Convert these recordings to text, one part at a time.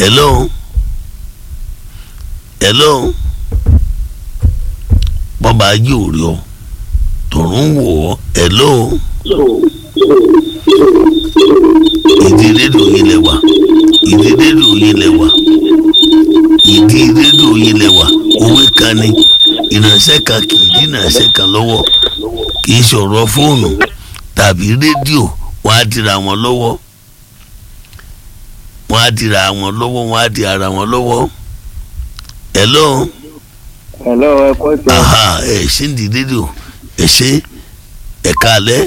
hello hello bọ́ba ayé ò rí ọ tòrún wò ọ hello ìdí rédíò yín lẹ wà ìdí rédíò yín lẹ wà ìdí rédíò yín lẹ wà òwe kan ni ìránṣẹ́ kan kì í dín ìránṣẹ́ kan lọ́wọ́ kì í sọ̀rọ̀ fóònù tàbí rédíò wọ́n á dira wọn lọ́wọ́ wọ́n á dira wọn lọ́wọ́ wọ́n á di ara wọn lọ́wọ́ hello hello ẹ kọ́ ìtọ́ aha ẹ ṣe ń di rédíò ẹ ṣe ẹ kálẹ̀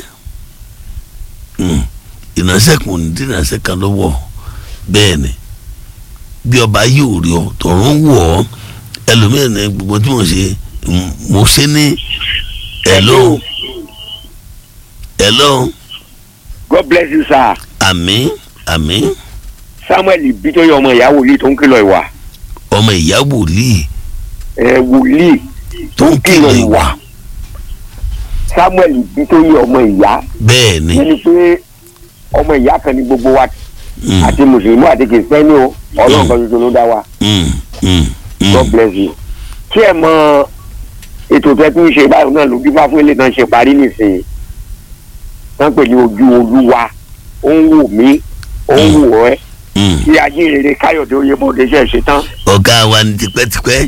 ìránṣẹ́ kan ò ní dín ìránṣẹ́ kan lọ́wọ́ bẹ́ẹ̀ ni bí ọba yóò rí ọ tọ̀run wọ̀ ọ́ ẹlòmíràn ní gbogbo tí mo ṣe mo ṣe ní hello hello god bless you sir àmín àmín samuel bitoyi ọmọ ìyá wòlíì tó ń kìlọ̀ ìwà ọmọ ìyá wòlíì ẹ wòlíì tó ń kìlọ̀ ìwà samuel bitoyi ọmọ ìyá bẹ́ẹ̀ ni ẹni pé ọmọ ìyá kan ní gbogbo wa mm, àti mùsùlùmí àti kìrìsìtẹ́nì o ọlọ́run kan tuntun ló dá wa mm, mm, mm. god bless you kí ẹ mọ ètò tẹ tún ṣe báyìí náà ló bí fáfún ilé náà ṣe parí nìsín tán pè ní ojú olúwa ó ń wò mí ó ń wò ẹ́ Mm. kí ajínrere káyọ̀dé oyèbọ̀dé ṣe ṣe tán. ọ̀gá wa ni tipẹ́tipẹ́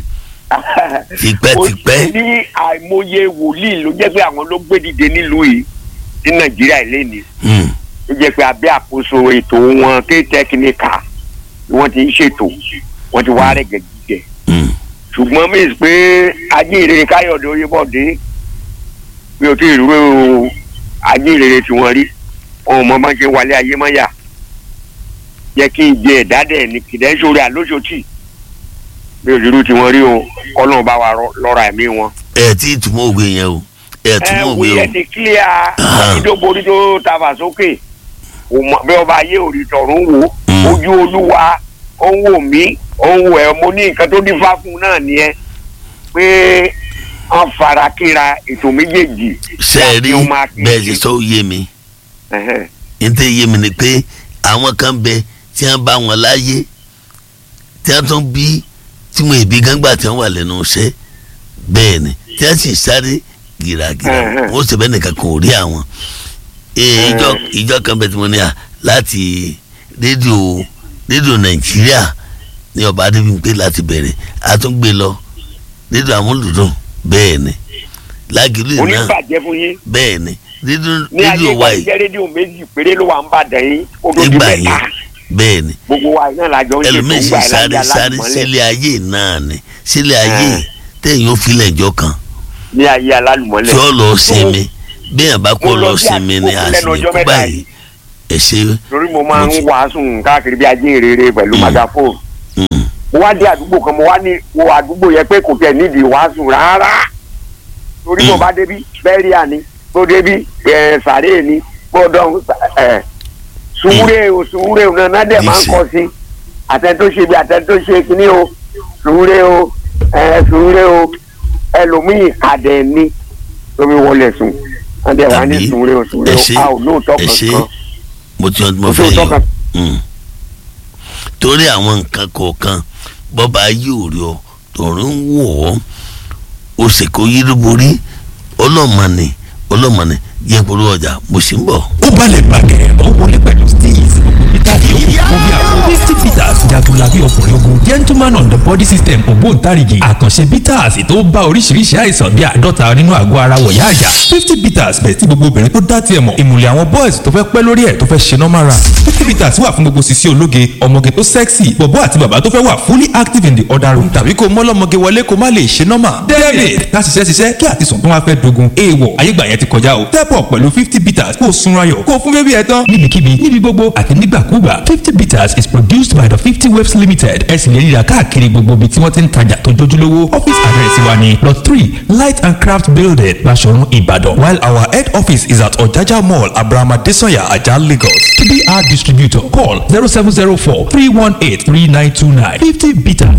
tipẹ́tipẹ́ ní àìmọye wòlíì ló jẹ́ pé àwọn ló gbé dìde nílùú yìí ní nàìjíríà ìlénìí Mm, ló jẹ́ pé abẹ́ àkóso ètò wọn ké tẹkiníkà ni wọ́n ti ń ṣètò wọ́n ti wá rẹ̀ gẹ̀gẹ̀ mm. ṣùgbọ́n mí pé ajínrere káyọ̀dé oyèbọ̀dé mi ò tí ì rú ajínrere tí wọ́n rí ohun mọ́ máa ń ṣe wálé ayé mọ́ yà yẹ kí n jẹ ẹ̀dá dẹ̀ ní kìdẹ́sọ̀rẹ́ àlóṣòtì mi ò rírú tí wọ́n rí o kọ́lọ́n bá wa rọ- lọ́ra ẹ̀mí wọn. ẹ tí ì túmọ̀ òwe yẹn o ẹ ẹ túmọ̀ wí òwe o ẹ ti kílíà ìdóborí tó tàfà sókè Kò mọ- bí ọba ayé ò rí tọ̀run wò Mm. ojú olúwa ó ń wò mí ó ń wò ẹ mo ní nǹkan tó dífá fún un náà nìyẹn pé wọ́n fara kíra ètò méjèèjì ṣe é rí láti ó máa kí- bẹ́ẹ̀ ṣe sọ ó yé mi Ẹhẹ́n. n tẹ́ yé mi ni pé àwọn kan bẹ tí wọ́n bá wọn láyé tí wọ́n tún bí tí wọ́n èbí gángbà tí wọ́n wà lẹ́nu iṣẹ́ bẹ́ẹ̀ ni tí wọ́n sì sáré gìràgìrà Ẹhẹ́n. wọ́n sì bẹ́ẹ̀ nìkan kan ò rí àwọn. Ee, ìjọ ìjọ kan bẹ tí mo ní à láti rédíò rédíò nàìjíríà ní ọba adébíyìnpé láti bẹ̀rẹ̀ a tún gbé lọ rédíò amúlùdùn bẹ́ẹ̀ ni lágìlú náà oníbàjẹ́ fún yín bẹ́ẹ̀ ni rédíò ní ayé rédíò ìgbà wa yìí jẹ́ rédíò méjì péré ló wà ń bàdàn yín ó tó di nígbà mẹ́ta yẹn bẹ́ẹ̀ ni gbogbo wa náà la jọ ń ṣètò ẹlòmíín sì ńgbà ẹ̀ sáré lájà sáré látìmọ́lẹ̀ sílé ayé náà ni sílé ayé Ah. téèyàn ó filẹ̀ ìjọ kan ní ayé alálùmọ́lẹ̀. tí ó lọ sinmi béèyàn bá kó mo lọ lọ sí sinmi ni àdúgbò lẹ́nu ọjọ́ àsìkò mẹ́ta báyìí ẹ ṣe torí mo máa mo ń ti- wàásù káàkiri bí ajé rere pẹ̀lú Mm. magafóònù Mm. mo wá dé àdúgbò kan mo wá ní wo àdúgbò yẹn pé kò tẹ̀ nídìí wàásù rárá torí mo Mm. bá débi bẹ́ríà ni mo débi ẹ̀ sàré ni mo dán ẹ̀ sùúrè o sùúrè o náà dẹ̀ máa ń Níṣẹ́. kọ́ sí àtẹ̀tó ṣe bí àtẹ̀tó ṣe kíní o sùúrè o ẹ̀ sùúrè o ẹlòmíì kàdẹ̀ ni lómi wọlé sùn wọ́n dẹ̀ wá ní Tàbí sùúrè o sùúrè ẹ o ṣe- a ò lóòótọ́ ẹ ṣe kankan mo ti mo kò fẹ́ sóòótọ́ yọ kankan. Mm. torí àwọn nǹkan kọ̀ọ̀kan bọ́ba yóò rí ọ tọ̀run wọ̀ ọ́ o sì kó yíríborí ọlọ́mọ̀nì ọlọ́mọ̀nì yẹ polówó ọjà mo sì ń bọ̀. ó balẹ̀ bàgẹ́ ó wọlé pẹ̀lú steez peter yòókù fún bí àwọn misty peters jagunlabi ọkùnrin ogun gentleman on the body system ògbóǹtarìgì àkànṣe peters tó bá oríṣiríṣi àìsàn bíi àádọ́ta nínú àgọ́ ara wọ̀yá àjà fifty peters bẹ̀ tí gbogbo obìnrin tó dá tiẹ̀ mọ̀ ìmùlẹ̀ àwọn boys tó fẹ́ pẹ́ lórí ẹ̀ tó fẹ́ ṣe normal run fifty peters wà fún gbogbo sisi ológe ọmọge tó sexy bọ̀bọ́ àti bàbá tó fẹ́ wà fully active in the other room tàbí kó mọ́lọ́mọge wọlé kó má lè ṣe normal david ká ṣiṣẹ́ ṣiṣẹ́ kí àtisùn tó wá fẹ́ dogun èèwọ̀ ayégbà yẹn ti kọjá o step up pẹ̀lú fifty bitters kó o sunra yọ̀ kó o fún bébí ẹ tán níbikíbi níbi gbogbo àti nígbàkúgbà fifty bitters is produced by the fifty waves limited ẹ sì lè rí i rà káàkiri gbogbo ibi tí wọ́n ti ń tajà tó jójúlówó office address wa ni lot three light and craft building Baṣọ̀run Ìbàdàn while our head office is at Ọ̀jájá mall Abrahama Desanya Ajah Lagos to be our distributor call zero seven zero four three one eight three nine two nine fifty bitters